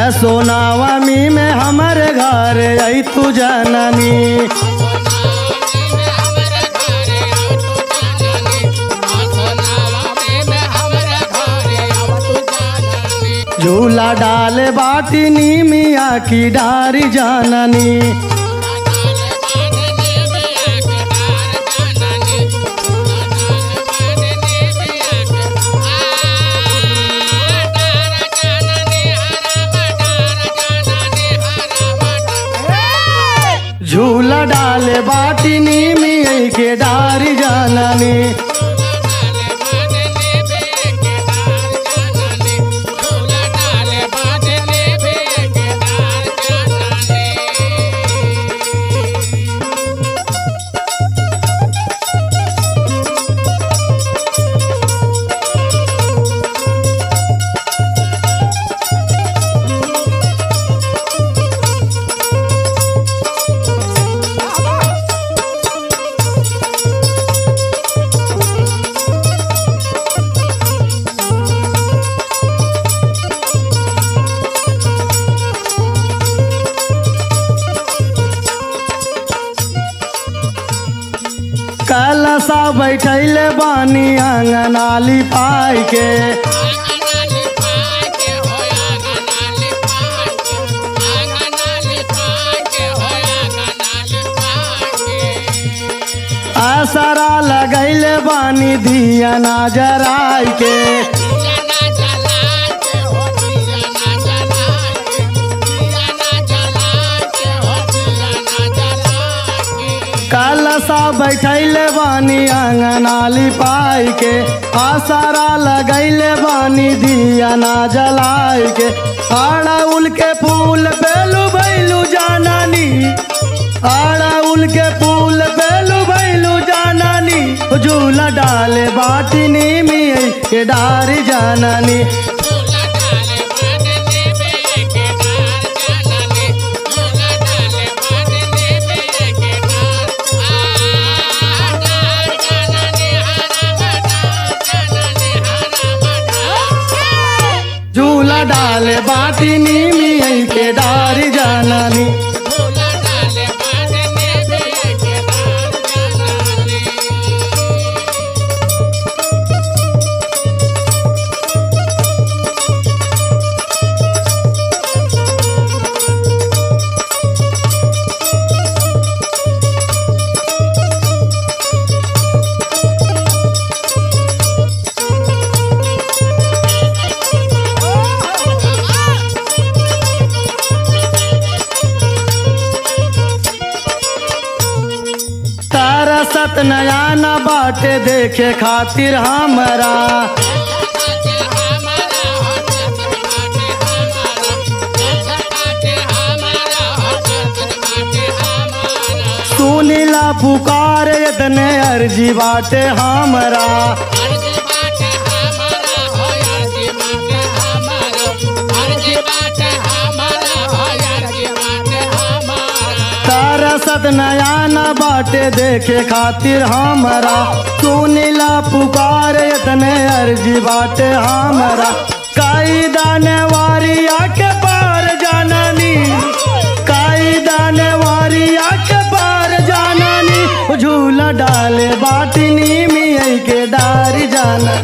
सोनावमी में हमारे घर आई तू जननी झूला डाल बाटी नीमिया की डारी जाननी झूला डाल बाटी नीमिया के डारी जाननी कलसा बैठल बानी आंगनाली पाई के आसरा लगैल बानी दिया ना जराई के कलसा बैठल बानी आंगनाली पाई के आसरा लगैल बानी दिया ना जलाई के अड़उल के फूल बेलू भैलू जाननी अड़उल के फूल बेलू भैलू जाननी झूला डाले बाटनी में के डारी जाननी झूला डाले बाटनी में के डारी जाननी तारा सत नया न बाटे देखे खातिर हमरा सुनीला पुकार इतने अर्जी बाटे हमरा तारा सत नया न बाटे देखे खातिर हमरा सुनीला पुकार इतने अर्जी बाटे हमरा काई दाने वारिया के पार जाननी काई दाने वारिया के पार जाननी झूला डाले बाटनी में के डारी जाना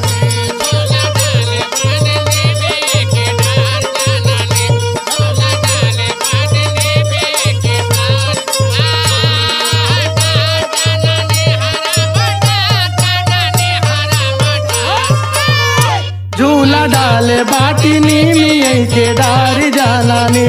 झूला डाले बाटनी में के डारी जानानी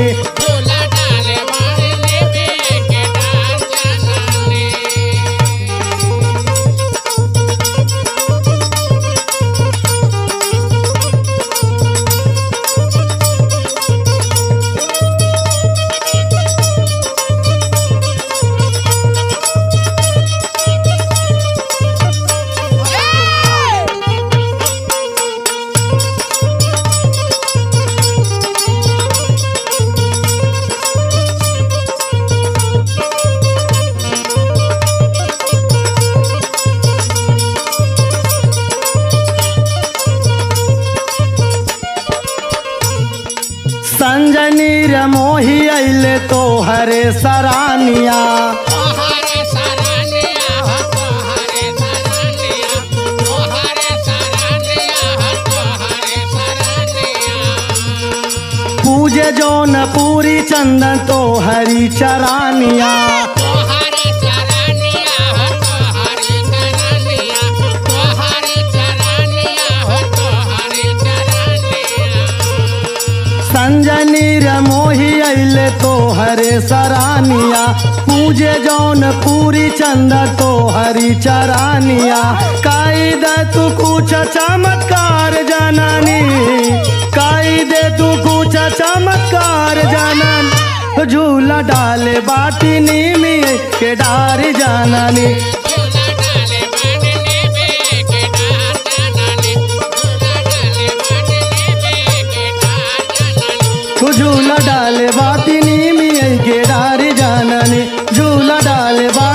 नीर मोही अइले तो हरे सरानिया तोहरे सरानिया हो तोहरे सरानिया तोहरे सरानिया हो तोहरे सरानिया पूजे जौन पूरी चंदन तो हरी चरानिया तोहरे चरानिया हो तोहरे चरानिया तोहरे चरानिया हो तोहरे चरानिया संजय नीर मोही अइले तो हरे सरानिया पूजे जौन पूरी चंद तो हरी चरानिया काई दे तू कुछ चमत्कार जननी काई दे तू कुछ चमत्कार जनन झूला डाले बाटी नीमी के डार जननी झूला डाले बांधने में के डार जाननी झूला डाले बांधने में के डार जाननी झूला डाले बाटी नीमी के डार जननी झूला डाले बा